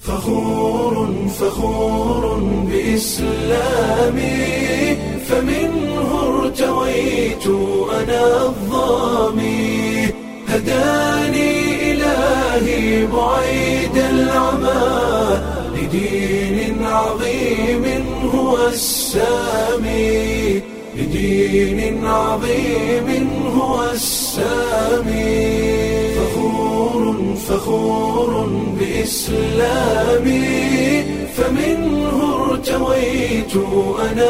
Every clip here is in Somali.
فخور فخور بإسلامي فمنه ارتويت أنا الظامي هداني إلهي بعيد العمى لدين عظيم هو السامي لدين عظيم هو السامي فخور فخور بإسلامي فمنه ارتويت أنا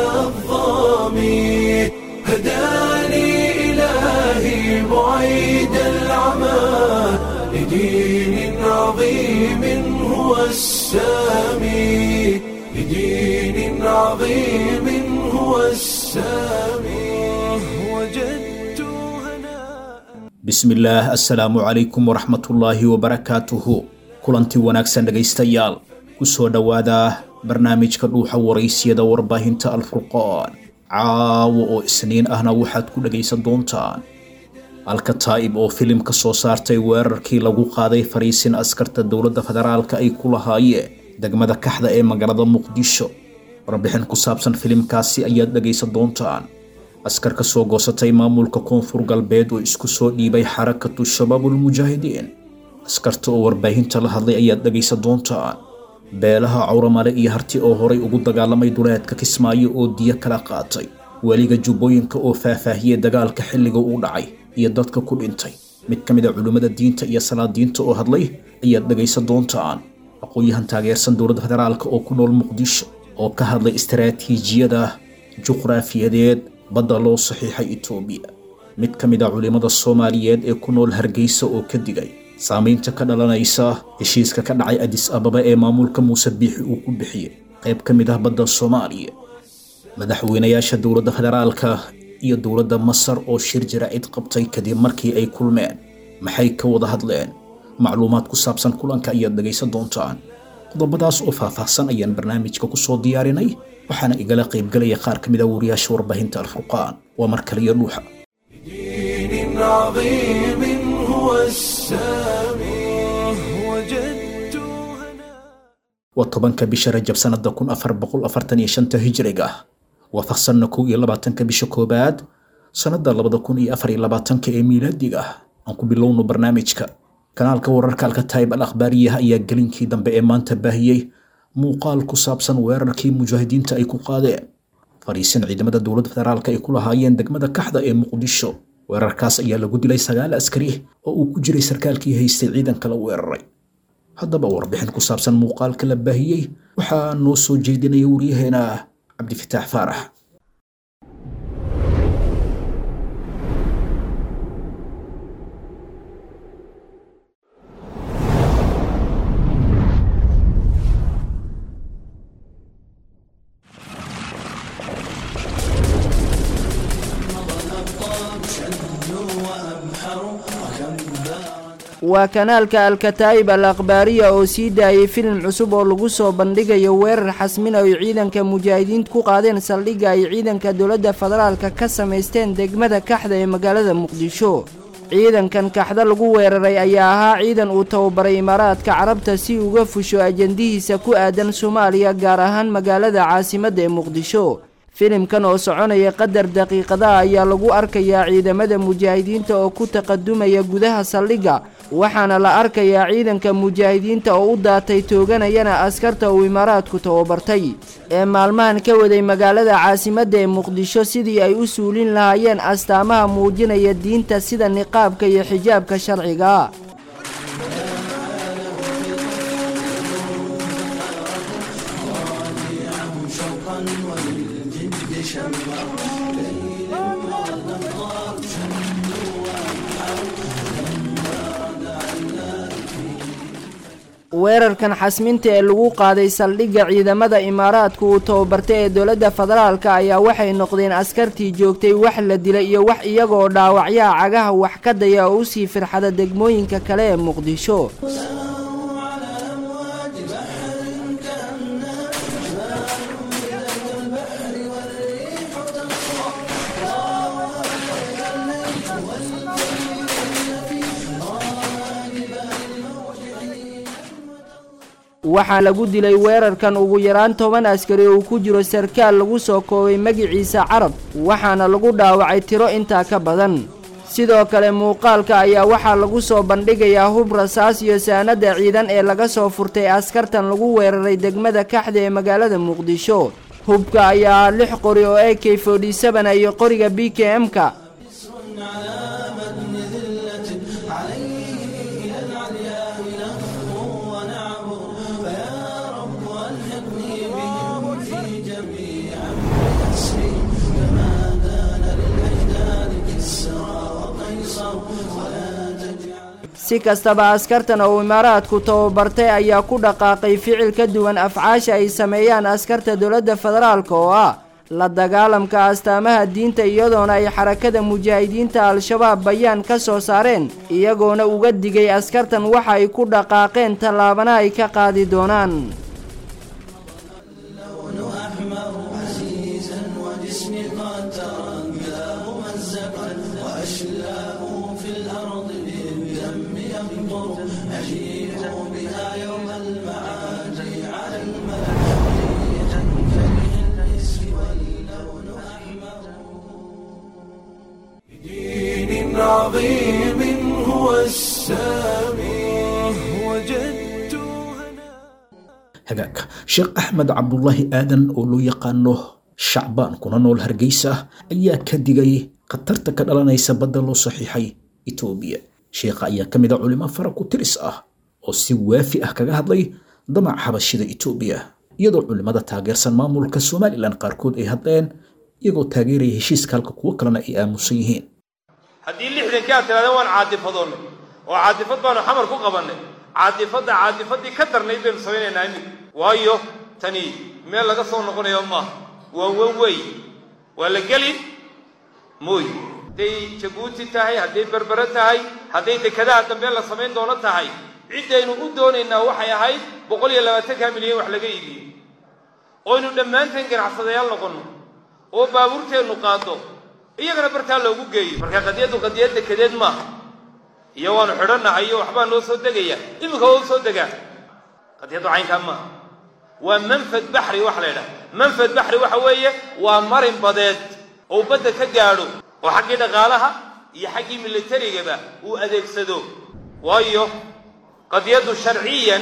الظامي هداني إلهي بعيد العمى لدين عظيم هو السامي لدين عظيم هو السامي وجدت هناء bismillaah assalaamu calaykum waraxmatullaahi wabarakaatuhu kulantii wanaagsan dhegaystayaal ku soo dhowaada barnaamijka dhuuxa waraysyada warbaahinta alfurqaan caawo oo isniin ahna waxaad ku dhegaysan doontaan alkataa'ib oo filim ka soo saartay weerarkii lagu qaaday fariisin askarta dowladda federaalka ay ku lahaayeen degmada kaxda ee magaalada muqdisho warbixin ku saabsan filimkaasi ayaad dhegaysan doontaan askar ka soo goosatay maamulka koonfur galbeed oo isku soo dhiibay xarakatu shabaabulmujaahidiin askarta oo warbaahinta la hadlay ayaad dhegaysan doontaan beelaha cawramale iyo harti oo horay ugu dagaalamay duleedka kismaayo oo diyo kala qaatay weliga jubbooyinka oo faahfaahiyey dagaalka xilliga uu dhacay iyo dadka ku dhintay mid ka mid a culimmada diinta iyo salaadiinta oo hadlay ayaad dhegaysan doontaan aqoon-yahan taageersan dowladda federaalka oo ku nool muqdisho oo ka hadlay istaraatiijiyada juqraafiyadeed badda loo saxiixay etoobiya mid ka mid a culimmada soomaaliyeed ee ku nool hargeysa oo ka digay saamaynta ka dhalanaysa heshiiska ka dhacay adis ababa ee maamulka muuse biixi uu ku bixiyey qayb ka mid ah badda soomaaliya madaxweynayaasha dowladda federaalka iyo dowladda masar oo shir jaraa'id qabtay kadib markii ay kulmeen maxay ka wada hadleen macluumaad ku saabsan kulanka ayaad dhegaysan doontaan qodobadaas oo faahfaahsan ayaan barnaamijka ku soo diyaarinay waxaana igala qaybgalaya qaar ka mid a wariyaasha warbaahinta alfurqaan waa mar kale iyo dhuuxa دين عظيم هو السامي وجدت هناء waa tobanka bisha rajab sanada kun afar boqol afartan iyo shanta hijriga ah waafaqsanna kow iyo labaatanka bisha koobaad sanada labada kun iyo afar iyo labaatanka ee miilaadiga ah aan ku bilowno barnaamijka kanaalka wararka alkataib al akhbaariyaha ayaa gelinkii dambe ee maanta baahiyey muuqaal ku saabsan weerarkii mujaahidiinta ay ku qaadeen fariisin ciidamada dowladda federaalka ay ku lahaayeen degmada kaxda ee muqdisho weerarkaas ayaa lagu dilay sagaal askari oo uu ku jiray sarkaalkii haystay ciidanka la weeraray haddaba warbixin ku saabsan muuqaalka la baahiyey waxaa noo soo jeedinaya waryaheena cabdifitaax faarax waa kanaalka alkataa'ib al akhbaariya oo sii daayay filim cusub oo lagu soo bandhigayo weerar xasmin ay ciidanka mujaahidiinta ku qaadeen saldhigga ay ciidanka dowladda federaalka ka samaysteen degmada kaxda ee magaalada muqdisho ciidankan kaxda lagu weeraray ayaa ahaa ciidan uu tababaray imaaraadka carabta si uga fusho ajandihiisa ku aadan soomaaliya gaar ahaan magaalada caasimadda ee muqdisho filimkan oo soconaya qadar daqiiqadaha ayaa lagu arkayaa ciidamada mujaahidiinta oo ku taqadumaya gudaha saldhigga waxaana la arkayaa ciidanka mujaahidiinta oo u daatay tooganayana askarta uu imaaraadku tababartay ee maalmahan ka waday magaalada caasimadda ee muqdisho sidii ay u suulin lahaayeen astaamaha muujinaya diinta sida niqaabka iyo xijaabka sharciga weerarkan xasminta ee lagu qaaday saldhigga ciidamada imaaraadka uu tababartay ee dowladda federaalka ayaa waxay noqdeen askartii joogtay wax la dilay iyo wax iyagoo dhaawacyaha cagaha wax ka daya oo usii firxada degmooyinka kale ee muqdisho waxaa lagu dilay weerarkan ugu yaraan toban askari uu ku jiro sarkaal lagu soo koobay magiciisa carab waxaana lagu dhaawacay tiro intaa ka badan sidoo kale muuqaalka ayaa waxaa lagu soo bandhigayaa hub rasaas iyo saanada ciidan ee laga soo furtay askartan lagu weeraray degmada kaxda ee magaalada muqdisho hubka ayaa lix qori oo a k forty seven iyo qoriga b k m-ka si kastaba askartan oo imaaraadku tababartay ayaa ku dhaqaaqay ficil ka duwan afcaasha ay sameeyaan askarta dowladda federaalk oo ah la dagaalamka astaamaha diinta iyadoona ay xarakada mujaahidiinta al-shabaab bayaan ka soo saareen iyagoona uga digay askartan waxa ay ku dhaqaaqeen tallaabana ay ka qaadi doonaan دين عظيم هو السامي وجدت هنا hagaag sheekh axmed cabdulaahi aadan oo loo yaqaano shacbaan kuna nool hargeysa ayaa ka digay khatarta ka dhalanaysa badda loo saxiixay etoobiya sheekha ayaa ka mid a culimo fara ku tiris ah oo si waafi ah kaga hadlay damaca xabashida etoobiya iyadoo culimmada taageersan maamulka somalilan qaarkood ay hadleen iyagoo taageeraya heshiiska halka kuwo kalena ay aamusan yihiin haddii lixdankii aad tirahdeen waan caadifadoonnay oo caadifad baanu xamar ku qabannay caadifadda caadifaddii ka darnayd baynu samaynaynaa imika waayo tani meel laga soo noqonayo maaha waa wan wey waa la geli mooy hadday jabuuti tahay hadday berbere tahay hadday dekedaha dambe la samayn doono tahay ciddaynu u doonaynaa waxay ahayd boqol iyo labaatanka milyan wax laga iibiyo oynu dhammaanteen ganacsadayaal noqonno oo baabuurteennu qaado iyagana bartaa loogu geeyo marka qadiyaddu qadiyad dekedeed maaha iyo waanu xidhannahay iyo waxbaa noo soo degaya iminka waa u soo degaa qadiyaddu caynkaa maaha waa manfad baxri waxa la ydhaha manfad baxri waxa weeye waa marin badeed oo badda ka gaadho oo xaggii dhaqaalaha iyo xaggii militarigaba uu adeegsado waayo qadiyaddu sharciyan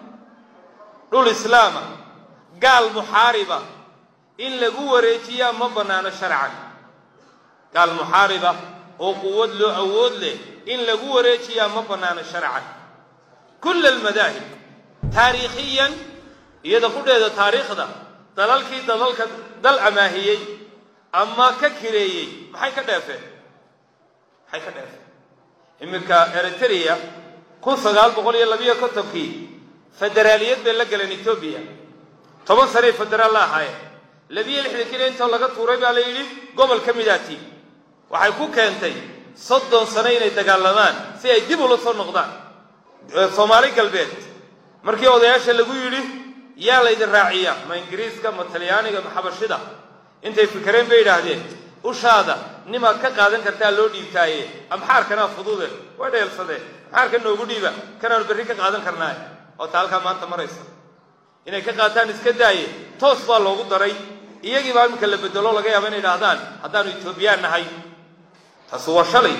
dhul islaama gaal muxaariba in lagu wareejiyaa ma bannaano sharcan gaal muxaariba oo quwad loo awood leh in lagu wareejiyaa ma bannaano sharcan kulla almadaahib taariikhiyan iyada qudheeda taariikhda dalalkii dalalka dal amaahiyey ama ka kireeyey maxay ka dheefeen maxay ka dheefeen iminka eritrea kun sagaal boqol iyo labiyo kontonkii federaaliyad bay la galeen etoobiya toban sanay federaal la ahaayeen labiyo lixdankiina intoo laga tuuray baa la yidhi gobol ka midaati waxay ku keentay soddon sano inay dagaalamaan si ay dib ula soo noqdaan soomaali galbeed markii odayaasha lagu yidhi yaa laydin raaciya ma ingiriiska ma talyaaniga ma xabashida intay fikereen bay yidhaahdeen ushaada nimaad ka qaadan kartaa loo dhiibtaaye amxaarkanaa fudude way dheelsadeen amxaarka noogu dhiiba kanaanu berri ka qaadan karnaaye oo ta halkaa maanta maraysa inay ka qaataan iska daaye toos baa loogu daray iyagii baa iminka la bedelo laga yaaba inay idhaahdaan haddaanu etoobiyaan nahay taasi waa shalay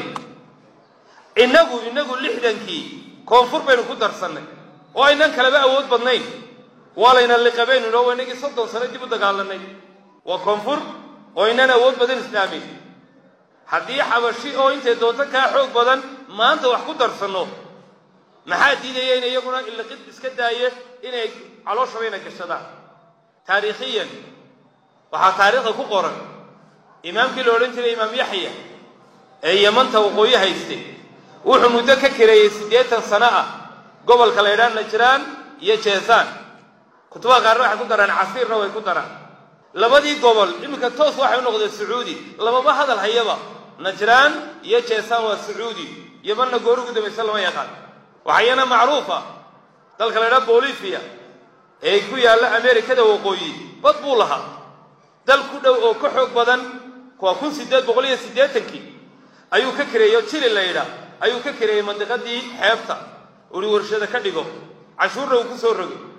innagu innagu lixdankii koonfur baynu ku darsannay oo aynan kaleba awood badnayn waa layna liqabaynu noo inagii soddon sano dib u dagaalanay waa koonfur oo aynan awood badan islaamin haddii xabashi oo intay doonto kaa xoog badan maanta wax ku darsanno maxaa diidaya in iyaguna illiqid iska daaye inay calooshaba gashadaan taariikhiyan waxaa taariikhda ku qoran imaamkii la odhan jiray imaam yaxya ee yamanta waqooyi haystay wuxuu muddo ka kireeyey siddeetan sano ah gobolka la ydhaha najraan iyo jeesaan kutubaha qaarna waxay ku daraan casiirna way ku daraan labadii gobol iminka toos waxay u noqdeen sacuudi lamaba hadal hayaba najraan iyo jeesaan waa sacuudi yamanna goor ugu dambaysa lama yaqaan waxayana macruufa dalka la ydhaha bolivia ee ku yaalla amerikada waqooyi bad buu lahaa dal ku dhow oo ka xoog badan waa kun siddeed boqol iyo siddeetankii ayuu ka kireeyey oo jili la yidhaah ayuu ka kireeyey mandiqadii xeebta uri warshada ka dhigo cashuurna uu ku soo rogay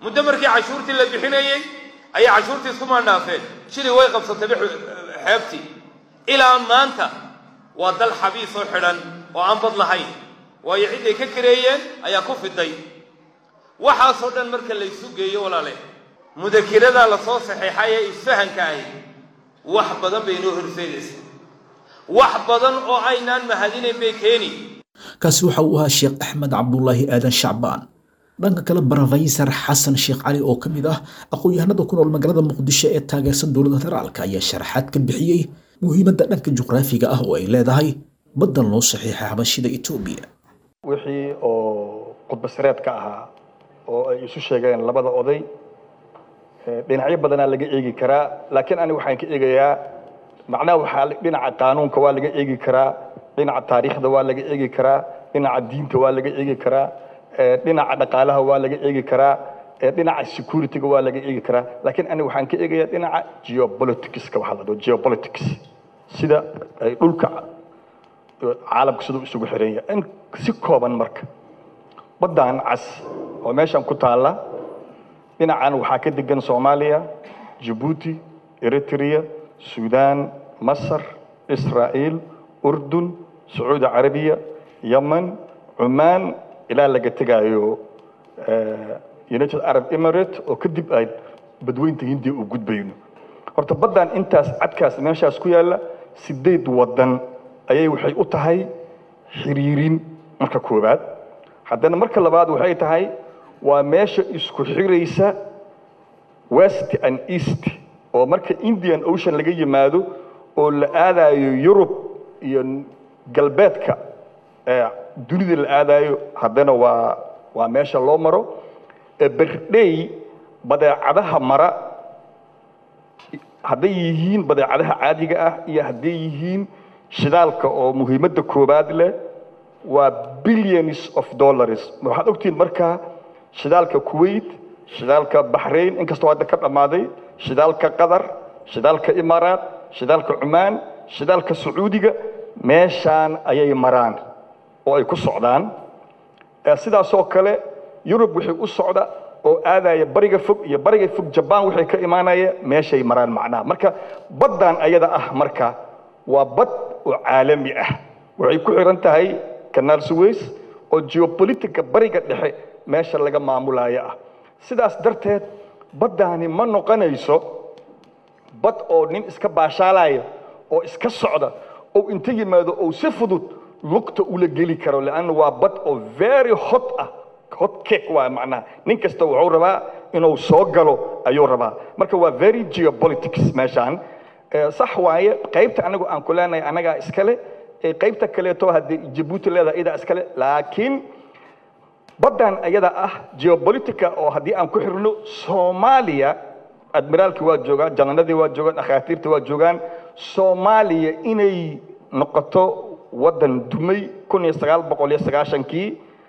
muddo markii cashuurtii la bixinayey ayay cashuurtii isku maandhaafeen shilii way qabsatay xeebtii ilaa maanta waa dal xabiis oo xidhan oo aan bad lahayn waayo ciday ka kareeyeen ayaa ku fiday waxaasoo dhan marka laysu geeyo walaale mudakiradaa lasoo saxeexay ee isfahanka ahi wax badan bay inoo horseedaysa wax badan oo aynaan mahadinayn bay keeni kaasi waxa uu ahaa sheekh axmed cabdulaahi aadan shacbaan dhanka kale brofeysar xasan sheekh cali oo ka mid ah aqoon-yahanada ku nool magaalada muqdisho ee taageersan dowladda federaalka ayaa sharaxaad ka bixiyey muhiimadda dhanka juqraafiga ah oo ay leedahay baddan loo saxiixay xabashida etoobiya wixii oo khudbasireedka ahaa oo ay isu sheegeen labada oday dhinacyo badanaa laga eegi karaa laakiin aniga waxaan ka eegayaa macnaha waxaa dhinaca qaanuunka waa laga eegi karaa dhinaca taariikhda waa laga eegi karaa dhinaca diinta waa laga eegi karaa dhinaca dhaqaalaha waa laga eegi karaa dhinaca securityga waa laga eegi karaa laakiin aniga waxaan ka eegayaa dhinaca geopoliticska waxaa la dhaho geopolitics sida ay dhulka caalamka siduu isugu xiran yahay in si kooban marka baddan cas oo meeshan ku taalla dhinacan waxaa ka degan soomaaliya jabuuti eritrea suudaan masar israa'iil urdun sacuudi carabiya yemen cumaan ilaa laga tegaayo united arab emirate oo kadib ay badweynta hindiya u gudbayno horta baddan intaas cadkaas meeshaas ku yaalla sideed waddan ayay waxay u tahay xiriirin marka koowaad haddana marka labaad waxay tahay waa meesha isku xiraysa west and east oo marka indian ocean laga yimaado oo la aadayo yurub iyo galbeedka dunida la aadayo haddana waa waa meesha loo maro berdhey badeecadaha mara hadday yihiin badeecadaha caadiga ah iyo hadday yihiin shidaalka oo muhiimadda koowaad leh waa billions of dollars waxaad ogtihiin markaa shidaalka kuwait shidaalka baxrain inkastoo hadda ka dhammaaday shidaalka qatar shidaalka imaaraat shidaalka cumaan shidaalka sacuudiga meeshaan ayay maraan oo ay ku socdaan sidaasoo kale yurub wixii u socda oo aadaya bariga fog iyo bariga fog jabaan waxay ka imaanaya meeshay maraan macnaha marka baddan ayada ah marka waa bad oo caalami ah waxay ku xiran tahay kanaal suways oo geopolitica bariga dhexe meesha laga maamulayo ah sidaas darteed baddaani ma noqonayso bad oo nin iska baashaalaya oo iska socda oo inta yimaado oo si fudud lugta ula geli karo leanna waa bad oo very hot ah hot cake waa macnaha nin kasta wuxuu rabaa inuu soo galo ayuu rabaa marka waa very geopolitics meeshaan sax waaye qaybta anagu aan ku leenahay anagaa iskale qaybta kaleeto haddii jabuuti leedahay iyadaa iskale laakiin baddan ayada ah geopolitica oo haddii aan ku xirno soomaaliya admiraalkii waa joogaan jananadii waa joogaan dhakhaatiirtii waa joogaan soomaaliya inay noqoto waddan dumay kun iyo sagaal boqol iyo sagaashankii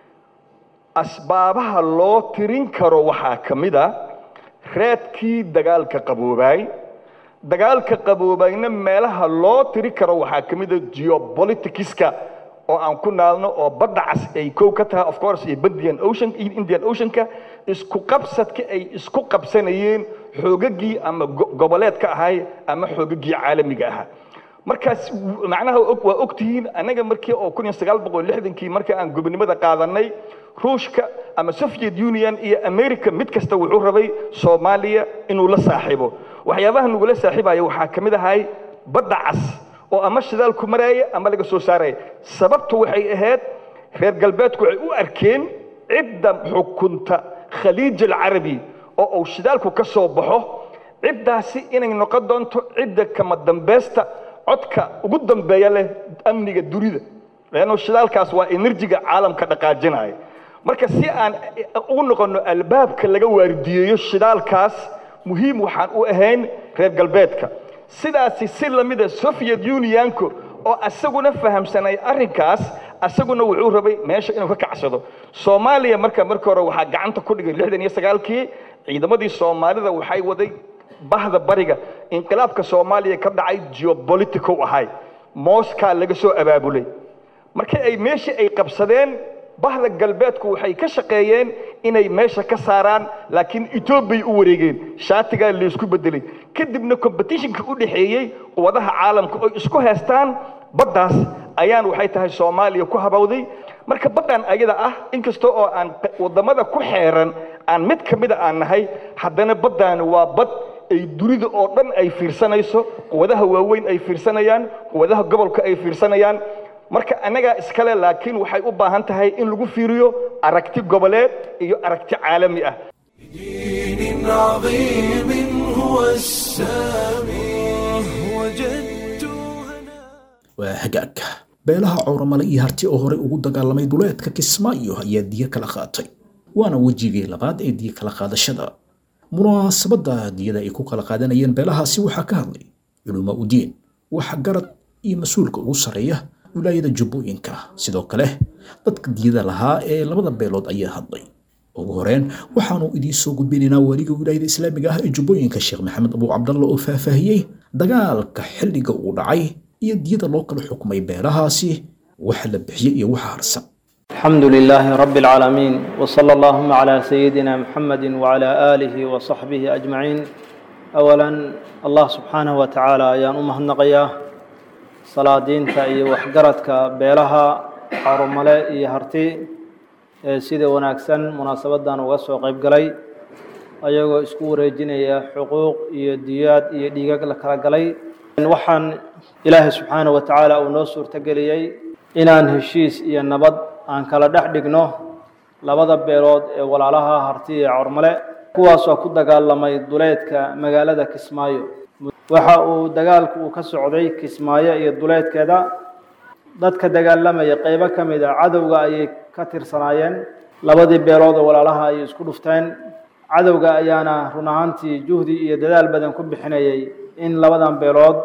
asbaabaha loo tirin karo waxaa ka mid a reedkii dagaalka qaboobaay dagaalka qaboobayna meelaha loo tiri karo waxaa ka mid a geopoliticska oo aan ku naalno oo badda cas ay kow ka tahay of course iyo indian ocean indian oceanka isku qabsadka ay isku qabsanayeen xoogagii ama goboleedka ahay ama xoogagii caalamiga ahaa markaas macnaha waa ogtihiin anaga markii oo kun iyo sagaal boqol lixdankii markii aan gobonimada qaadanay ruushka ama soviet union iyo america mid kasta wuxuu rabay soomaaliya inuu la saaxiibo waxyaabaha nagula saaxiibaya waxaa ka mid ahay badda cas oo ama shidaalku maraaya ama laga soo saaraya sababtu waxay ahayd reer galbeedku waxay u arkeen cidda xukunta khaliij alcarabi oo uu shidaalku ka soo baxo ciddaasi inay noqon doonto cidda kama dambaysta codka ugu dambeeya leh amniga dunida leanno shidaalkaas waa enerjiga caalamka dhaqaajinaya marka si aan ugu noqonno albaabka laga waardiyeeyo shidaalkaas muhiim waxaan u ahayn reer galbeedka sidaasi si lamida soviet unionku oo asaguna fahamsanay arrinkaas asaguna wuxuu rabay meesha inuu ka kacsado soomaaliya marka markii hore waxaa gacanta ku dhigay lixdan iyo sagaalkii ciidamadii soomaalida waxay waday bahda bariga inqilaabka soomaaliya ka dhacay geopolitical ahay mooskaa laga soo abaabulay markii ay meeshii ay qabsadeen bahda galbeedku waxay ka shaqeeyeen inay meesha ka saaraan laakiin etoobiyay u wareegeen shaatigaa laysku bedelay kadibna competitionka u dhexeeyey quwadaha caalamka oo isku haystaan baddaas ayaan waxay tahay soomaaliya ku habowday marka baddan ayada ah inkasta oo aan waddamada ku xeeran aan mid ka mida aan nahay haddana baddaani waa bad ay dunida oo dhan ay fiirsanayso quwadaha waaweyn ay fiirsanayaan quwadaha gobolka ay fiirsanayaan marka annagaa iskale laakiin waxay u baahan tahay in lagu fiiriyo aragti goboleed iyo aragti caalami ah دين عظيم هو السامي وجدت هنا waa hagaag beelaha cowramale iyo harti oo horey ugu dagaalamay duleedka kismaayo ayaa diyo kala qaatay waana wejigii labaad ee diyo kala qaadashada munaasabadda diyada ay ku kala qaadanayeen beelahaasi waxaa ka hadlay culumaa udiin waxa garad iyo mas-uulka ugu sarreeya wilaayada jubbooyinka sidoo kale dadka diyada lahaa ee labada beelood ayaa hadlay ugu horeen waxaanu idiin soo gudbinaynaa weliga wilaayada islaamiga ah ee jubbooyinka sheekh maxamed abuu cabdalla oo faahfaahiyey dagaalka xilliga uu dhacay iyo diyada loo kala xukumay beelahaasi waxa la bixiyey iyo waxa harsan الحمد لله رب العالمين وصلى اللهم على سيدنا محمد وعلى آله وصحبه أجمعين أولا الله سبحانه وتعالى أيان أمه النقيا صلاة دينتا إي وحقرتك بيلها حرملة إي هرتي سيدة وناكسن مناسبة دان وغسو قيب قلي أيغو اسكو ريجينيا حقوق إي ديات إي ديغاك لكلا قلي وحان إله سبحانه وتعالى ونصر تقليي إنان هشيس إي النبض aan kala dhex dhigno labada beelood ee walaalaha harti ee cormale kuwaasoo ku dagaalamay duleedka magaalada kismaayo waxa uu dagaalku uu ka socday kismaayo iyo duleedkeeda dadka dagaalamaya qeybo ka mid a cadowga ayay ka tirsanaayeen labadii beelood oo walaalaha ayay isku dhufteen cadowga ayaana run ahaantii juhdi iyo dadaal badan ku bixinayay in labadan beelood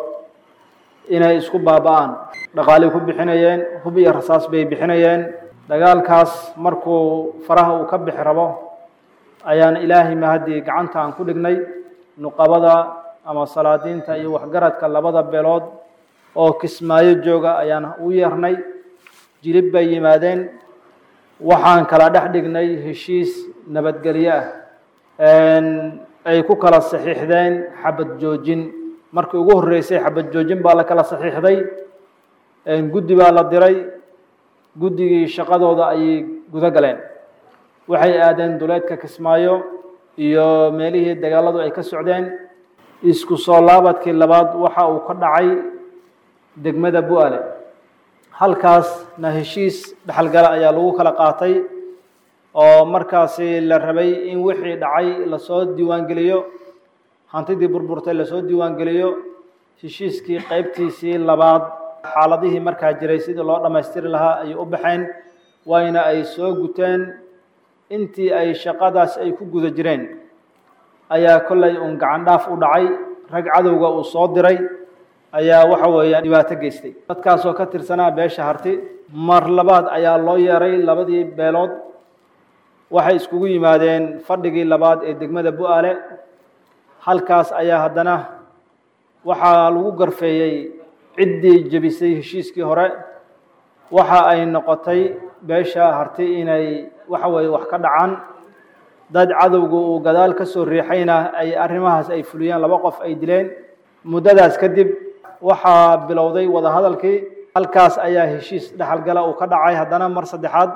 inay isku baaba-aan dhaqaalay ku bixinayeen hub iyo rasaas bay bixinayeen dagaalkaas markuu faraha uu ka bixi rabo ayaan ilaahay mahaddii gacanta aan ku dhignay nuqabada ama salaadiinta iyo waxgaradka labada beelood oo kismaayo jooga ayaan u yeernay jilib bay yimaadeen waxaan kala dhex dhignay heshiis nabadgelyo ah ay ku kala saxiixdeen xabad joojin markii ugu horreysay xabad joojin baa la kala saxiixday guddi baa la diray guddigii shaqadooda ayay gudo galeen waxay aadeen duleedka kismaayo iyo meelihii dagaaladu ay ka socdeen isku soo laabadkii labaad waxa uu ka dhacay degmada bu-ale halkaasna heshiis dhexalgala ayaa lagu kala qaatay oo markaasi la rabay in wixii dhacay lasoo diiwaangeliyo hantidii burburtay lasoo diiwaangeliyo heshiiskii qeybtiisii labaad xaaladihii markaa jiray sidii loo dhammaystiri lahaa ayay u baxeen wayna ay soo guteen intii ay shaqadaas ay ku guda jireen ayaa kollay uun gacan dhaaf u dhacay rag cadowga uu soo diray ayaa waxa weeyaan dhibaato geystay dadkaasoo ka tirsanaa beesha harti mar labaad ayaa loo yeeray labadii beelood waxay iskugu yimaadeen fadhigii labaad ee degmada bu-aale halkaas ayaa haddana waxaa lagu garfeeyey ciddii jebisay heshiiskii hore waxa ay noqotay beesha harti inay waxa weeye wax ka dhacaan dad cadowga uu gadaal ka soo riixayna ay arrimahaas ay fuliyeen laba qof ay dileen muddadaas kadib waxaa bilowday wadahadalkii halkaas ayaa heshiis dhexalgala uu ka dhacay haddana mar saddexaad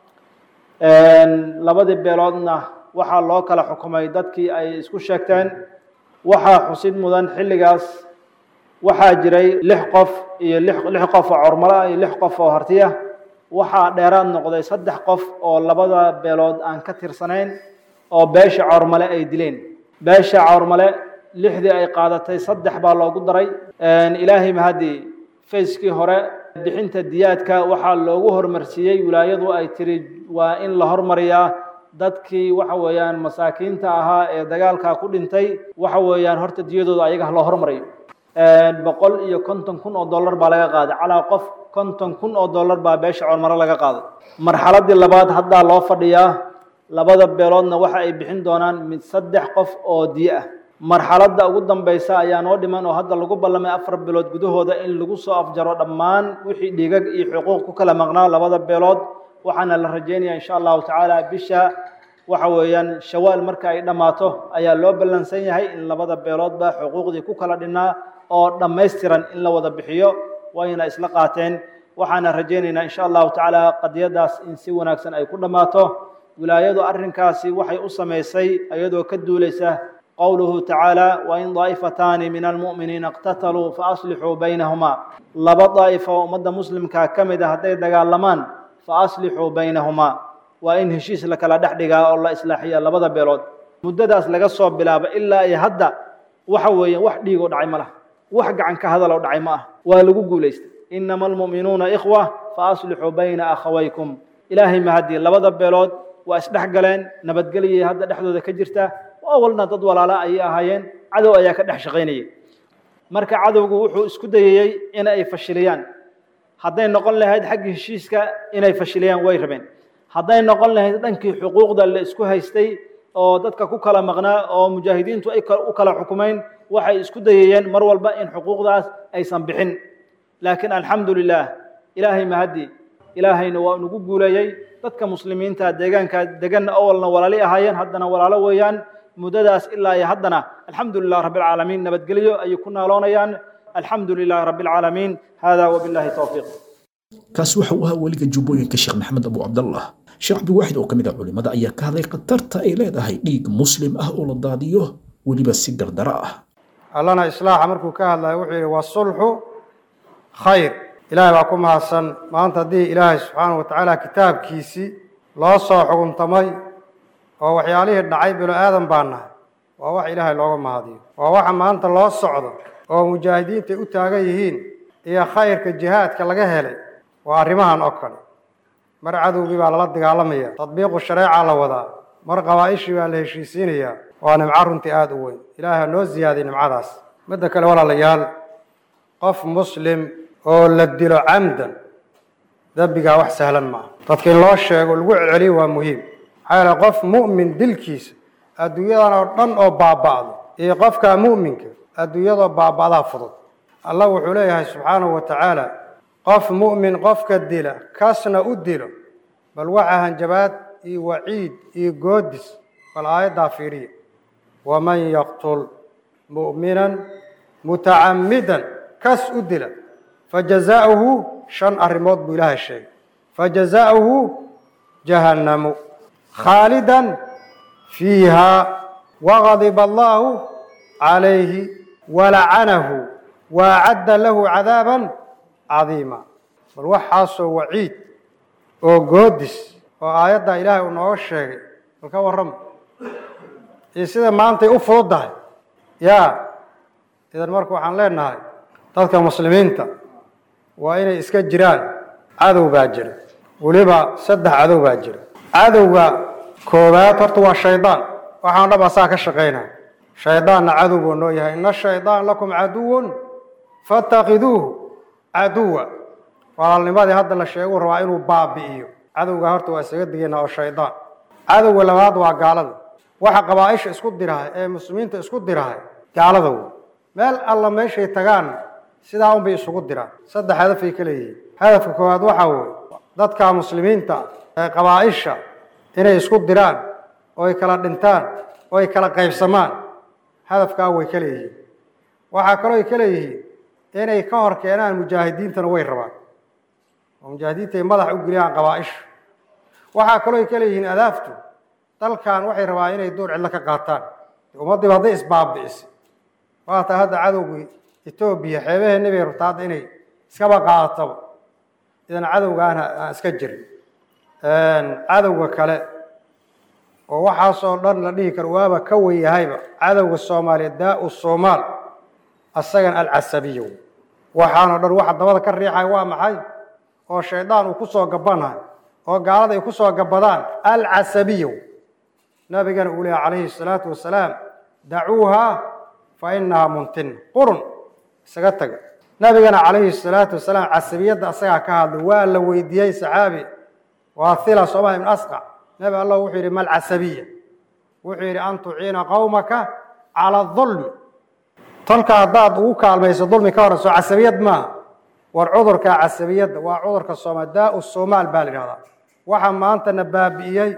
labadii beeloodna waxaa loo kala xukumay dadkii ay isku sheegteen waxaa xusid mudan xilligaas waxaa jiray lix qof iyo lix qof oo cormalo ah iyo lix qof oo hartiya waxaa dheeraad noqday saddex qof oo labada beelood aan ka tirsanayn oo beesha cormale ay dileen beesha cormale lixdii ay qaadatay saddex baa loogu daray ilaahay mahaddii fayskii hore bixinta diyaadka waxaa loogu hormarsiiyey wilaayadu ay tiri waa in la hormariyaa dadkii waxa weeyaan masaakiinta ahaa ee dagaalkaa ku dhintay waxa weeyaan horta diyadooda ayaga loo hormarayo boqol iyo konton kun oo dollar baa laga qaaday calaa qof konton kun oo dollar baa beesha cormaro laga qaaday marxaladii labaad haddaa loo fadhiyaa labada beeloodna waxa ay bixin doonaan mid saddex qof oo diyo ah marxaladda ugu dambaysa ayaa noo dhiman oo hadda lagu ballamay afar bilood gudahooda in lagu soo afjaro dhammaan wixii dhigag iyo xuquuq ku kala maqnaa labada beelood waxaana la rajeynayaa insha allahu tacaala bisha waxa weeyaan shawaal marka ay dhammaato ayaa loo ballansan yahay in labada beeloodba xuquuqdii ku kala dhinnaa oo dhammaystiran in la wada bixiyo wayna isla qaateen waxaana rajaynaynaa insha allahu tacaala qadiyadaas in si wanaagsan ay ku dhammaato wilaayadu arrinkaasi waxay u samaysay iyadoo ka duulaysa qowluhu tacaala wain daa'ifataani min almu'miniina iqtataluu faaslixuu baynahumaa laba daa'ifo ummadda muslimkaa ka mid a hadday dagaalamaan faaslixuu baynahumaa waa in heshiis la kala dhex dhigaa oo la islaaxiya labada beelood muddadaas laga soo bilaabo ilaa iyo hadda waxa weeye wax dhiigoo dhacay ma laha wax gacan ka hadaloo dhacay ma ah waa lagu guulaystay inama almu'minuuna ikhwa faaslixuu bayna akhawaykum ilaahay mahadii labada beelood waa isdhex galeen nabadgelyay hadda dhexdooda ka jirta awalna dad walaala ayay ahaayeen cadow ayaa ka dhex shaqaynayay marka cadowgu wuxuu isku dayayey in ay fashiliyaan hadday noqon lahayd xaggii heshiiska inay fashiliyaan way rabeen hadday noqon lahayd dhankii xuquuqda la isku haystay oo dadka ku kala maqnaa oo mujaahidiintu ay u kala xukumayn waxay isku dayayeen mar walba in xuquuqdaas aysan bixin laakiin alxamdu lilah ilaahay mahadii ilaahayna waa nagu guuleeyey dadka muslimiinta deegaanka deganna awalna walaali ahaayeen haddana walaalo weeyaan muddadaas ilaa iyo haddana alxamdu lilah rabbi alcaalamiin nabadgelyo ayay ku naaloonayaan alxamdu lilahi rabbi alcaalamiin hada wabillahi towfiiq kaasi waxa uu ahaa weliga jubbooyinka sheekh maxamed abu cabdallah sheekh cabdiwaaxid oo ka mid ah culimmada ayaa ka hadlay khatarta ay leedahay dhiig muslim ah oo la daadiyo weliba si dardara ah allana islaaxa markuu ka hadlaya wuxuu yidhi wasulxu khayr ilaahay baa ku mahadsan maanta haddii ilaahay subxaanahu watacaala kitaabkiisii loo soo xuguntamay oo waxyaalihii dhacay bilo aadan baa nahay waa wax ilaahay looga mahadiyo waa waxa maanta loo socdo oo mujaahidiinta u taagan yihiin iyo khayrka jihaadka laga helay waa arrimahan oo kale mar cadowgii baa lala dagaalamaya tadbiiqu shareeca la wadaa mar qabaa'ishii baa la heshiisiinayaa waa nimco runtii aada u weyn ilaahay ha noo ziyaadiy nimcadaas midda kale walaalayaal qof muslim oo la dilo camdan dembigaa wax sahlan maaha dadka in loo sheego lagu celceliyo waa muhiim maxaa yeele qof mu'min dilkiisa adduunyadan oo dhan oo baaba'do iyo qofka mu'minka adduunyadoo baaba'daa fudud allah wuxuu leeyahay subxaanahu wa tacaala qof mu'min qofka dila kasna u dilo bal waxa hanjabaad iyo waciid iyo goodis bal aayaddaa fiiriya waman yaqtul mu'minan mutacammidan kas u dila fajazaa'uhu shan arrimood buu ilaahay sheegay fajazaa'uhu jahannamu khaalidan fiiha wagadiba allahu calayhi walacanahu waacadda lahu cadaaban cadiima bal waxaasoo waciid oo goodis oo aayaddaa ilaahay uu nooga sheegay bal ka warrama iyo sida maantay u fududdahay yaa idan marka waxaan leenahay dadka muslimiinta waa inay iska jiraan cadow baa jira weliba saddex cadow baa jira cadowga koowaad horta waa shaydaan waxaan dhab asaa ka shaqaynaya shaydaanna cadow buu noo yahay ina shaydaan lakum caduwun fattakiduuhu caduwa walaalnimadii hadda la sheeguu rabaa inuu baabi'iyo cadowga horta waa isaga digayna oo shaydaan cadowga labaad waa gaalada waxa qabaaisha isku dirahay ee muslimiinta isku dirahay gaalada wey meel alla meeshay tagaan sidaa unbay isugu diraan saddex hadafay ka leeyihiin hadafka koowaad waxaa weeye dadka muslimiinta ee qabaaisha inay isku diraan oo ay kala dhintaan oo ay kala qaybsamaan hadafkaa way ka leeyihiin waxaa kaloo ay ka leeyihiin inay ka hor keenaan mujaahidiintana way rabaan oo mujaahidiinta ay madax u geliyaan qabaaisha waxaa kaloo ay ka leeyihiin adaaftu dalkan waxay rabaan inay door cidlo ka qaataan ummaddiiba hadday isbaabi'isay waata hadda cadowgii etoobiya xeebaheenni bay rabtaa hadda inay iskaba qaataba idan cadowgaana aan iska jirin cadowga kale oo waxaasoo dhan la dhihi karo waaba ka wen yahayba cadowga soomaaliya daa-u soomaal asagan alcasabiya wey waxaanoo dhan waxa dabada ka riixaya waa maxay oo shaydaan uu ku soo gabanahay oo gaalada ay ku soo gabadaan alcasabiya wey nabigana uu leehay calayhi salaatu wasalaam dacuuha fa inahaa muntina qurun isaga taga nabigana calayhi salaatu wasalaam casabiyadda asagaa ka hadlay waa la weydiiyey saxaabi waa hila sooma ibn asqac nabi allah wuxuu yidhi mal casabiya wuxuu yidhi an tuciina qowmaka cala dulmi tolka haddaad ugu kaalmayso dulmi ka horeyso casabiyad maaha war cudurka casabiyadda waa cudurka sooma daa-u soomaal baa la yidhahdaa waxa maantana baabi'iyey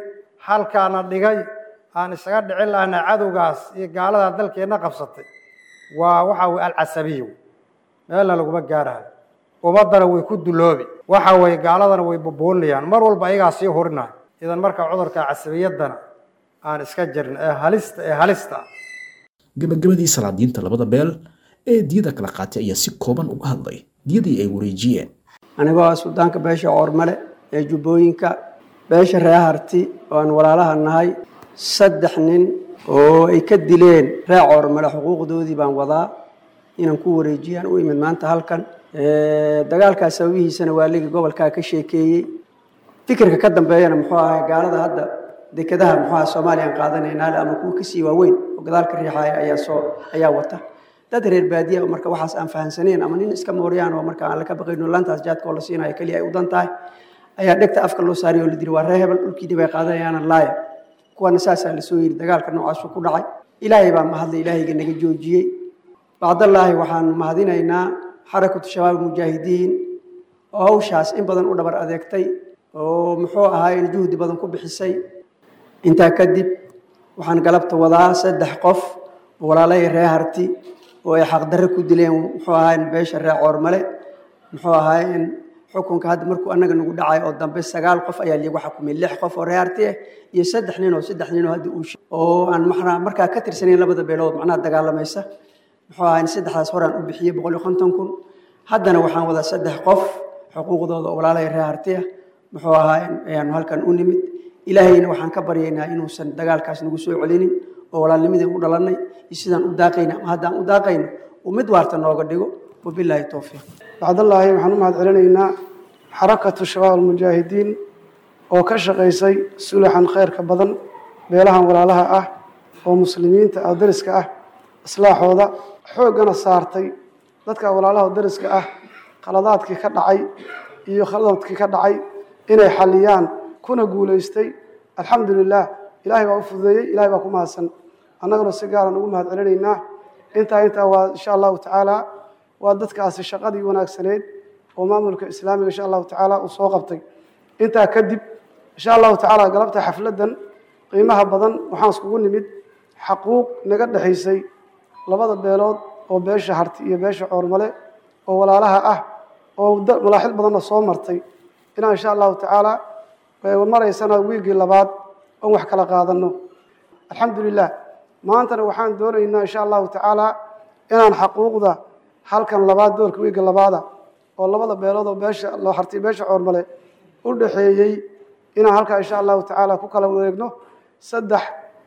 halkaana dhigay aan isaga dhicin lahna cadowgaas iyo gaaladaa dalkeenna qabsatay waa waxa weye alcasabiya meelna laguma gaarahay ummaddana way ku duloobi waxa weye gaaladana way bubuulinayaan mar walba ayagaa sii hurinayo idan marka cudurka casabiyaddana aan iska jirin ee halista ee halista ah gabagabadii salaadiinta labada beel ee diyada kala qaatay ayaa si kooban uga hadlay diyadii ay wareejiyeen anigoo ah suldaanka beesha coormale ee jubbooyinka beesha ree harti oo aan walaalaha nahay saddex nin oo ay ka dileen ree coormale xuquuqdoodii baan wadaa inaan ku wareejiyaan u imid maanta halkan dagaalkaas sababihiisana waaligii gobolkaa ka sheekeeyey fikirka ka dambeeyana muxuu ahay gaalada hadda dekadaha muxuu ahay soomaaliya aan qaadanaynaa ama kuwa kasii waaweyn oo gadaalka riixaya ayaa soo ayaa wata dad reer baadiya oo marka waxaas aan fahansaneen ama nin iska mooryaan oo marka aan laka baqayno laantaas jaadka oo la siinayo keliya ay u dan tahay ayaa dhegta afka loo saariy oo la diri waa ree hebel dhulkii dib ay qaadanayaan laaya kuwana saasaa lasoo yiri dagaalka noocaasu ku dhacay ilaahay baa mahadlay ilaahayga naga joojiyey bacdallaahi waxaan mahadinaynaa xarakatu shabaab mujaahidiin oo hawshaas in badan u dhabar adeegtay oo muxuu ahaay juhdi badan ku bixisay intaa kadib waxaan galabta wadaa saddex qof oo walaalay ree harti oo ay xaqdarre ku dileen muxuu ahaay beesha ree coormale muxuu ahaay in xukunka hadda markuu annaga nagu dhacay oo dambe sagaal qof ayaa liigu xakumay lix qof oo ree harti ah iyo saddex nin oo saddex nin oo hadda uu oo aan maxnaa markaa ka tirsanayn labada beelood macnaha dagaalamaysa muxuu ahaay saddexdaas horaan u bixiyey boqol iyo konton kun haddana waxaan wadaa saddex qof xuquuqdooda oo walaalay ree harti ah muxuu ahaay ayaanu halkan u nimid ilaahayna waxaan ka baryaynaa inuusan dagaalkaas nagu soo celinin oo walaalnimadii u dhalannay iyo sidaan u daaqayna ama haddaan u daaqayno uu mid waarta nooga dhigo wabilaahi towfiiq bacdallaahi waxaan u mahad celinaynaa xarakatu shabaab almujaahidiin oo ka shaqaysay sulaxan khayrka badan beelahan walaalaha ah oo muslimiinta ah dariska ah islaaxooda xooggana saartay dadka walaalaha oo dariska ah khaladaadkii ka dhacay iyo khaladadkii ka dhacay inay xaliyaan kuna guulaystay alxamdu lilah ilaahay baa u fududeeyey ilahay baa ku mahadsan annaguna si gaaran ugu mahad celinaynaa intaa intaa waa insha allahu tacaala waa dadkaasi shaqadii wanaagsaneyd oo maamulka islaamiga insha allahu tacaala uu soo qabtay intaa kadib insha allahu tacaala galabta xafladdan qiimaha badan waxaan iskugu nimid xaquuq naga dhexaysay labada beelood oo beesha harti iyo beesha coormale oo walaalaha ah oo malaaxid badanna soo martay inaan insha allahu tacaala maraysana wiigii labaad oon wax kala qaadano alxamdu lilah maantana waxaan doonaynaa insha allahu tacaala inaan xaquuqda halkan labaad doorka wiigga labaada oo labada beelood oo beesha loo hartay beesha coormale u dhaxeeyey inaan halkaa insha allahu tacaala ku kala wareegno saddex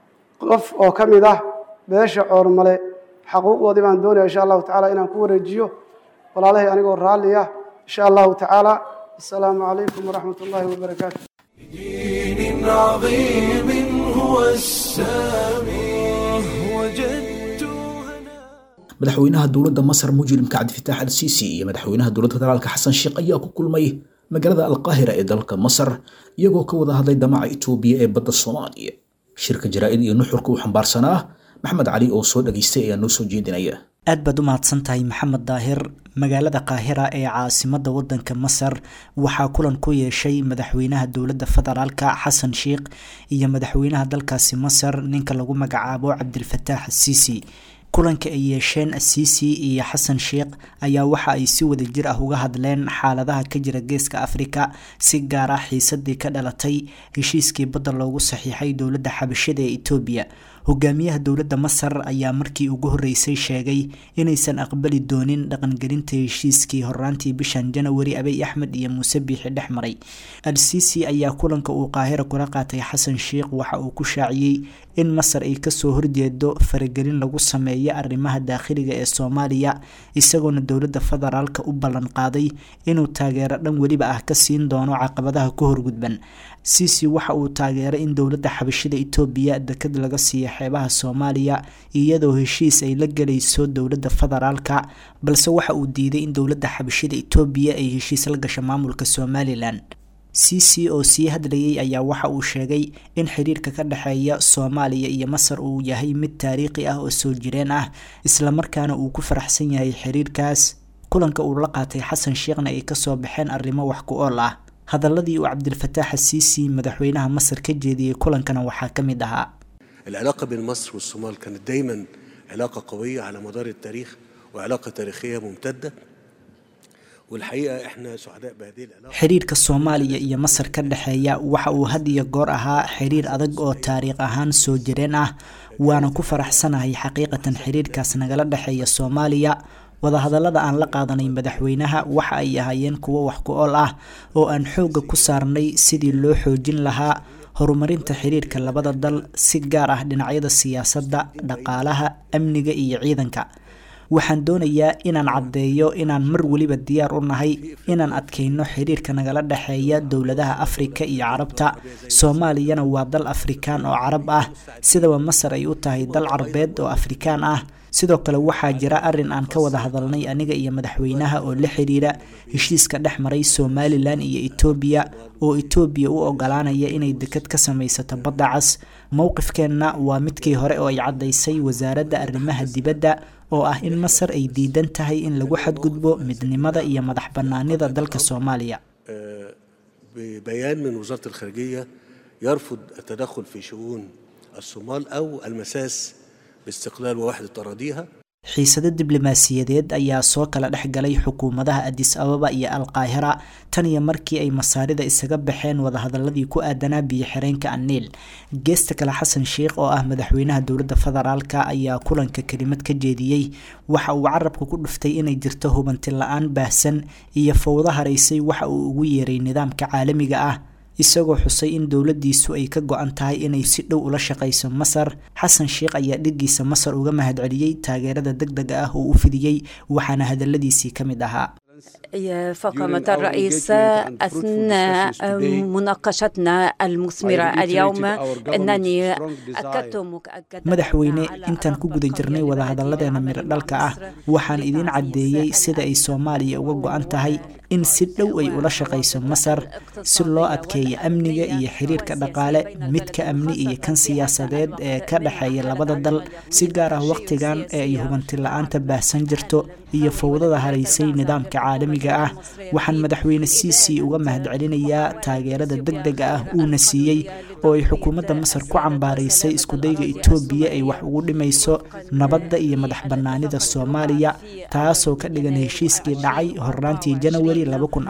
qof oo ka mid ah beesha coormale xaquuqdoodii baan doonaya insha allahu tacaala inaan ku wareejiyo walaalahay anigoo raalli ah insha allahu tacaala السلام عليكم ورحمة الله وبركاته دين عظيم هو السامي وجدت madaxweynaha dowladda masar mujrimka cabdifitaax al siisi iyo madaxweynaha dowladda federaalka xasan sheekh ayaa ku kulmay magaalada alqaahira ee dalka masar iyagoo ka wada hadlay damaca itoobiya ee badda soomaaliya shirka jaraa'id iyo nuxurka uu xambaarsanaa maxmed cali oo soo dhageystay ayaa noo soo jeedinaya aad baad u mahadsan tahay maxamed daahir magaalada qaahira ee caasimada wadanka masar waxaa kulan ku yeeshay madaxweynaha dowladda federaalka xasan sheikh iyo madaxweynaha dalkaasi masar ninka lagu magacaabo cabdilfataax asiisi kulanka ay yeesheen asiisi iyo xasan sheikh ayaa waxa ay si wada jir ah uga hadleen xaaladaha ka jira geeska afrika si gaar ah xiisadii ka dhalatay heshiiskii badda loogu saxiixay dowladda xabashada ee etoobiya hogaamiyaha dowladda masar ayaa markii ugu horreysay sheegay inaysan aqbali doonin dhaqangelinta heshiiskii horaantii bishan janawari abiy axmed iyo muuse biixi dhex maray al-siisi ayaa kulanka uu qaahira kula qaatay xasan sheikh waxa uu ku shaaciyey in masar ay kasoo horjeedo faragelin lagu sameeyo arrimaha daakhiliga ee soomaaliya isagoona dowladda federaalka u ballan qaaday inuu taageero dhan weliba ah ka siin doono caqabadaha ku horgudban siisi waxa uu taageeray in dowladda xabashida etoobiya dekad laga siiyo xeebaha soomaaliya iyadoo heshiis ay la gelayso dowladda federaalka balse waxa uu diiday in dowladda xabashida etoobiya ay heshiis la gasho maamulka somalilan cic oo sii hadlayay ayaa waxa uu sheegay in xiriirka ka dhexeeya soomaaliya iyo masar uu yahay mid taariikhi ah oo soo jireen ah islamarkaana uu ku faraxsan yahay xiriirkaas kulanka uu la qaatay xasan sheekhna ay kasoo baxeen arrimo wax ku ool ah hadaladii uu cabdilfataax asiisi madaxweynaha masar ka jeediyey kulankana waxaa ka mid ahaa العلاقة بين مصر والصومال كانت دايما علاقة قوية على مدار التاريخ وعلاقة تاريخية ممتدة والحقيقة احنا سعداء بهذه العلاقة xiriirka soomaaliya iyo masar ka dhexeeya waxa uu had iyo goor ahaa xiriir adag oo taariikh ahaan soo jireen ah waana ku faraxsanahay xaqiiqatan xiriirkaas nagala dhexeeya soomaaliya wadahadallada aan la qaadanay madaxweynaha waxa ay ahaayeen kuwo wax ku ool ah oo aan xoogga ku saarnay sidii loo xoojin lahaa horumarinta xiriirka labada dal si gaar ah dhinacyada siyaasadda dhaqaalaha amniga iyo ciidanka waxaan doonayaa inaan caddeeyo inaan mar weliba diyaar u nahay inaan adkayno xiriirka nagala dhexeeya dowladaha afrika iyo carabta soomaaliyana waa dal afrikaan oo carab ah sidaba masar ay u tahay dal carabeed oo afrikaan ah sidoo kale waxaa jira arin aan ka wada hadalnay aniga iyo madaxweynaha oo la xiriira heshiiska dhex maray somalilan iyo etoobiya oo etoobiya u ogolaanaya inay deked ka samaysato badda cas mowqifkeenna waa midkii hore oo ay caddaysay wasaaradda arrimaha dibadda oo ah in masar ay diidan tahay in lagu xadgudbo midnimada iyo madax bannaanida dalka soomaaliya آه، ببيان من وزارة الخارجية يرفض التدخل في شؤون الصومال أو المساس باستقلال ووحدة أراضيها xiisado diblomaasiyadeed ayaa soo kala dhex galay xukuumadaha adis ababa iyo alqaahira tan iyo markii ay masaarida isaga baxeen wadahadaladii ku aadanaa biyo xireenka aniil geesta kale xasan sheikh oo ah madaxweynaha dowladda federaalka ayaa kulanka kelimad ka jeediyey waxa uu carabka ku dhuftay inay jirto hubanti la-aan baahsan iyo fowdo haraysay waxa uu ugu yeeray nidaamka caalamiga ah isagoo xusay in dowladiisu ay ka go-an tahay inay si dhow ula shaqayso masar xasan sheikh ayaa dhigiisa masar uga mahadceliyey taageerada deg dega ah oo u fidiyey waxaana hadaladiisii ka mid ahaa يا فخامة الرئيس أثناء مناقشتنا المثمرة اليوم أنني أكدت مؤكدا madaxweyne intaan ku guda jirnay wadahadalladeena miro dhalka ah waxaan idiin caddeeyey sida ay soomaaliya uga go-an tahay in si dhow ay ula shaqayso masar si loo adkeeyo amniga iyo xiriirka dhaqaale midka amni iyo kan siyaasadeed ee ka dhexeeya labada dal si gaar ah waqtigan ee ay hubanti la-aanta baahsan jirto iyo fowdada haraysay nidaamka caalamiga ah waxaan madaxweyne siisi uga mahadcelinayaa taageerada deg dega ah uuna siiyey oo ay xukuumadda masar ku cambaaraysay iskudayga etoobiya ay wax ugu dhimayso nabadda iyo madax bannaanida soomaaliya taasoo ka dhigan heshiiskii dhacay hornaantii janawari في الوقت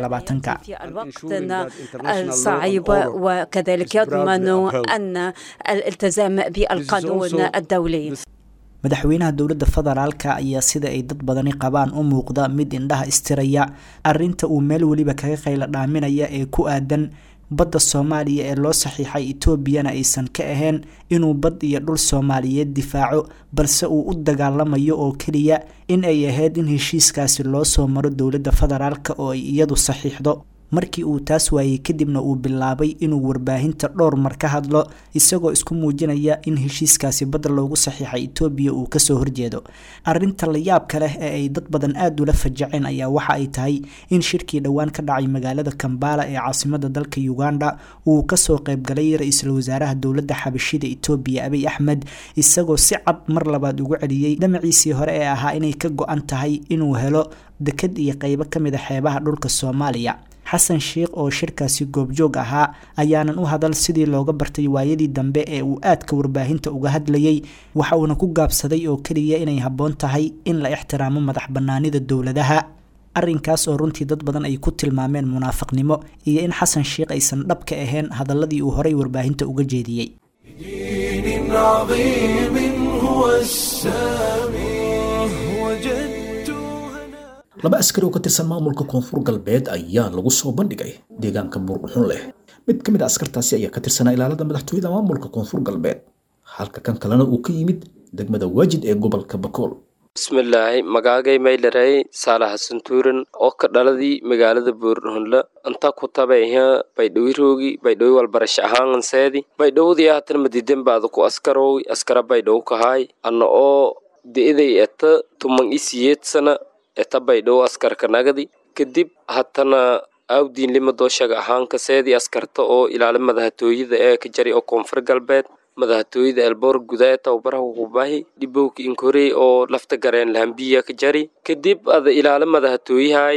الصعيب وكذلك يضمن أن الالتزام بالقانون الدولي madaxweynaha dowladda federaalka ayaa sida ay dad badani qabaan u muuqda mid indhaha istiraya arinta uu meel weliba kaga qaylo dhaaminaya ee ku aadan badda soomaaliya ee loo saxiixay etoobiyana aysan ka ahayn inuu bad iyo dhul soomaaliyeed difaaco balse uu u dagaalamayo oo keliya in ay ahayd in heshiiskaasi loo soo maro dowladda federaalka oo ay iyadu saxiixdo markii uu taas waayey kadibna uu bilaabay inuu warbaahinta dhowr mar ka hadlo isagoo isku muujinaya in heshiiskaasi badda loogu saxiixay etoobiya uu kasoo horjeedo arinta layaabka leh ee ay dad badan aada ula fajaceen ayaa waxa ay tahay in shirkii dhowaan ka dhacay magaalada kambala ee caasimada dalka uganda uu kasoo qeybgalay ra-iisul wasaaraha dowladda xabashida etoobiya abiy axmed isagoo si cad mar labaad ugu celiyey dhamaciisii hore ee ahaa inay ka go-an tahay inuu helo dekad iyo qeybo kamid a xeebaha dhulka soomaaliya xasan sheikh oo shirkaasi goobjoog ahaa ayaanan u hadal sidii looga bartay waayadii dambe ee uu aadka warbaahinta uga hadlayay waxa uuna ku gaabsaday oo keliya inay habboon tahay in la ixtiraamo madax bannaanida dowladaha arrinkaas oo runtii dad badan ay ku tilmaameen munaafiqnimo iyo in xasan sheikh aysan dhab ka ahayn hadaladii uu horay warbaahinta uga jeediyey دين عظيم هو السامي وجدت laba askari oo ka tirsan maamulka koonfur galbeed ayaa lagu soo bandhigay deegaanka buurduxun leh mid ka mid a askartaasi ayaa ka tirsanaa ilaalada madaxtooyada maamulka koonfur galbeed halka kan kalena uu ka yimid degmada waajid ee gobolka bakool bismillaahi magaagay maylarey saalaha santuuran oo ka dhaladii magaalada buurdhonla anta ku tabayha baydhowiroogi baydhowi walbarasha ahaanganseedi baydhowdii hatan madiden baada ku askarowi askara baydhow kahaay ana oo de'day eta tuman isiyeed sana eta baydhow askarka nagadi kadib hatana awdiin lima dooshaga ahaankaseedi askarta oo ilaala madahatooyada ee ka jari oo koonfur galbeed madahatooyada elboor gudaa tawbaraha kubahi dhibowka inkorey oo lafta gareen lahambiya ka jari kadib ada ilaala madahatooyahay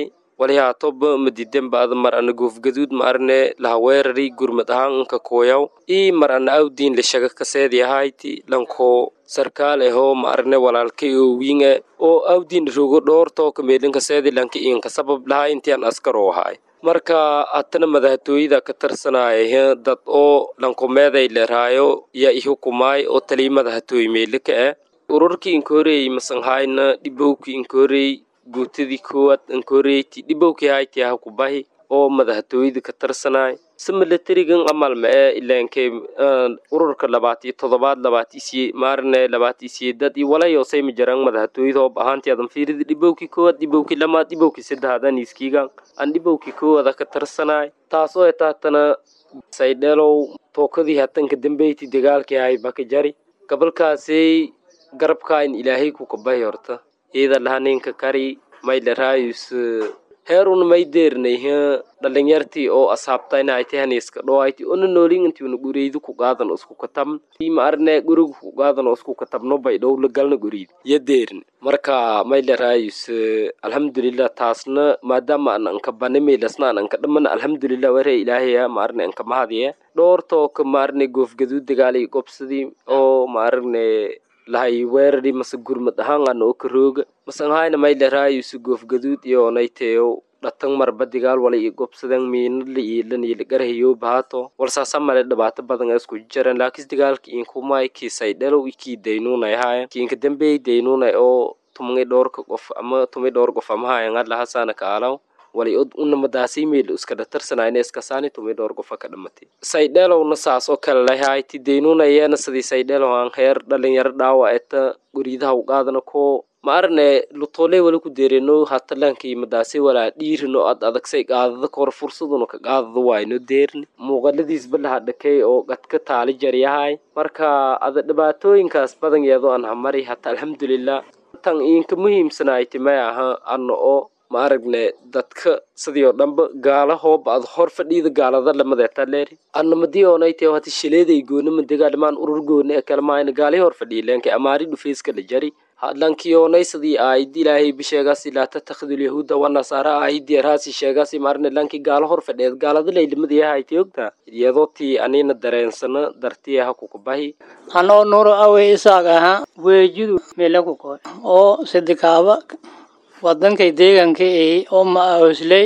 wali haatoba madiden baada mar ana goofgaduud ma arne laha weerari gurmad ahaan anka kooyaw ii mar ana awdiin lishaga kaseedi ahayti lanko sarkaal ahoo ma arne walaalka oo wiinga oo awdiin rogo dhoortooka meelin kaseedi lanka iinka sabab lahaa intian askaro ahaay marka hatana madaxtooyada ka tarsanaya dad oo lankomeeday leraayo ya ihukumaay oo talii madaxtooy meelika ah ururkii inkoorey masanhayna dhibowkii inkoorey guutadii koowaad inkoreyti dhibowkii hayti ha kubahi oo madaxtooyada ka tarsanay se milatarigan amal ma ee ilaankee ururka labaatiyo todobaad labaatiisiye maarne labaatiisiye dad iyo walayo sayma jarang madaxtooyada hoob ahaanti adan fiirida dhibowkii koowaad dhibowkii lamaad dhibowkii saddexaadan iskiigan aan dhibowkii koowaada ka tarsanay taasoo etaatana saydhelow tookadii hatanka dambeyti dagaalkii hay baka jari gabalkaasay garabkaa in ilaahay ku kabahi horta iyada lahaninka kari maylaraayus heeruna may deernay dhalinyartii oo asaabta inayti haniska dhoayti ona noolin intiuna gureydu ku qaadan isku katam ma arne guriga ku qaadan oo isku katabno bay dhowla galna guriyid ya deerni marka maylaraayus alhamdulilah taasna maadaama an anka banimeylasna an anka dhamana alhamdulilah ware ilaahaya ma arne anka mahadiye dhoortooka ma arne goofgaduud dagaalay gobsadii oo ma arne lahay weerari mase gurmad ahaan ana oo karooga masanhayna maylaraayusu goofgaduud iyo nayteyo dhatan marba digaal wala iyo gobsadan miinala iyo laniyla garahayo bahato walsaasa male dhibaato badan isku jaran laakis dagaalka inkumay kii saydhalow kii daynuunay haayan kiinka dambey daynuunay oo tumay dhowrka qof ama tumay dhowr qof ama haayan ad lahasana kaalaw walay unamadaasay meel iska dhatarsanayna iskasaani tumay dhowr qofa ka dhamatay saydhelowna saas oo kale lahayti daynuunayeena sidii saydhelow aan heer dhalinyaro dhaawa eta guryidaha u qaadana koo ma arne lutole wala ku deereno hatalanki madaasay walaa dhiirino ad adagsay qaadada kor fursaduna ka qaadada wayno deerni muuqaladiisba laha dhakay oo gadka taali jaryahay marka ada dhibaatooyinkaas badan yeedo aan hamari hata alxamdulilah tan iinka muhiimsanayti may aha ana oo ma aragne dadka sidii oo dhanba gaala hooba ad hor fadhiida gaalada lamadeeta leeri anamadii oonayte hati shileeday goonima dagaalimaan urur gooni ee kalmaayna gaali hor fadhiya leenka amaari dhufeyska la jari lankioonay sidii aayadi ilaahay bisheegaasi laa tattakhidul yahuuda wanasaara aayadii raasi sheegaasi maarne lanki gaalo hor fadheed gaalada laylimadii hayti ogta iyadootii anina dareensana dartii ha kukubahi anoo nuro awe isaaq ahaa weejidu mele ku koy oo sidikaaba wadankay deeganka ehi oo ma ahosley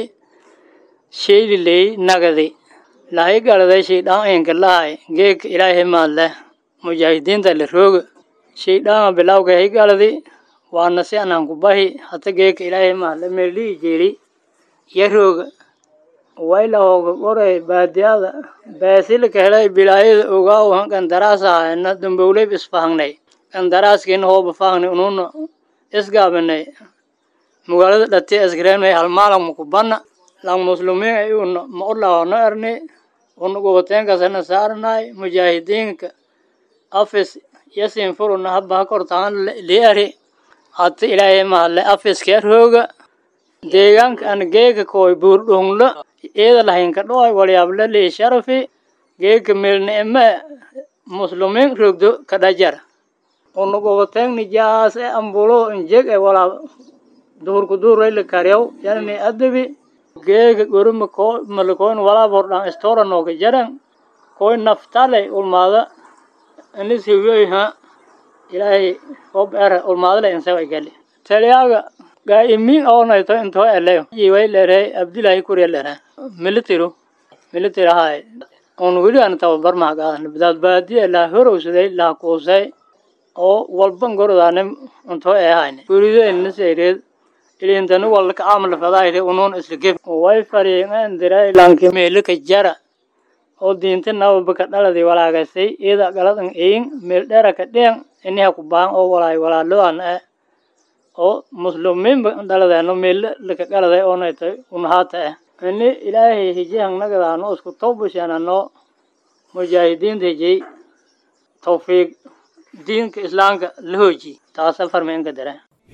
sheyliley nagadi lahay galaday shaydhaan inka lahay geeg ilaahay maadleh mujaahidiinta la rooga shaydhaama bilawga hay galadi waana si anaan ku bahi hata geeka ilaahay maadle meelii jeeli ya rooga wayla hooga qoray baadiyada baasilka helay bilaayada ogaaw qandaraasa hayna dambowleyb isfahangnay qandaraaskiina hooba fahangnay unuuna isgaabanay magaalada dhati askareenay halmaalan makubana lang muslimin ay una ma ulahono erni una goboteenkasana saarnay mujaahidiinka afis yasin furuna habba hakortaan liari hata ilaahay mahadle afiska rooga deegaanka an geeka koy buurdhungla iyada lahinka dhoay walyable lii sharafi geeka milna eme muslimin rogdo kadhajar una goboteengni jaas e ambulo injeg e walaa duhurku duurayla karyaw yani adabi geega goruma ko malakoyn walaa bordhan istora nooka jaran koy naftale ulmaada anis hiyoyha ilaahay hob era ulmaadale insawa igali taliyaaga gaa'imin oonayto intoo eleyo yiway lere abdilahi kuriya lere militiro militiro hay on weli aan tababar mahaqaadan bidaad baadiya laa horowsaday laa kuusay oo walban gorodaane intoo eehayne gurido inasayreed ilintani walka amla fadaayre unuun isligeb way fariiqeen diray lanki meelika jara oo diinta nababaka dhaladi walaagasay iyada galadan eyin meel dhera ka dheen iniha ku baan oo walaay walaaloan e oo musliminba dhaladeeno meel laka galaday oonaytay unahaata eh ini ilaahay hijihan nagadaano isku tawbashanano mujaahidiinta hijay tawfiiq diinka islaamka la hooji taasa farmeenka dare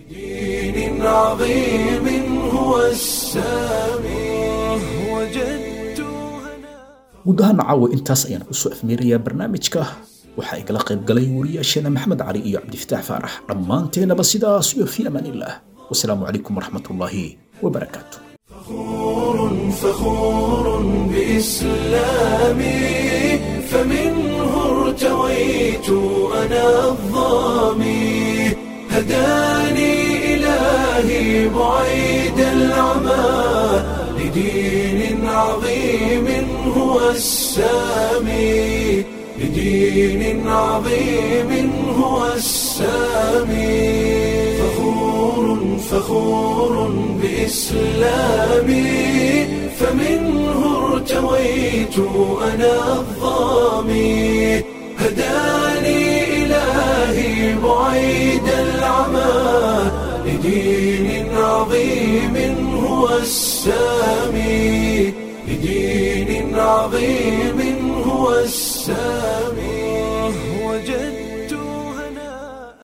دين عظيم هو السامي وجدت guud ahaan caawa intaas ayaan kusoo afmeerayaa barnaamijka waxaa igala qayb galay wariyaasheena maxamed cali iyo cabdifataax faarax dhammaanteenaba sidaas iyo fi amaan illah wasalaamu calaykum waraxmatullaahi wabarakaatu فخور بإسلامي فمنه ارتويت أنا الظامي هداني إلهي بعيد العمى لدين عظيم هو السامي لدين عظيم هو السامي فخور فخور بإسلامي فمنه ارتويت أنا الظامي هداني إلهي بعيد العمى لدين عظيم هو السامي لدين عظيم هو السامي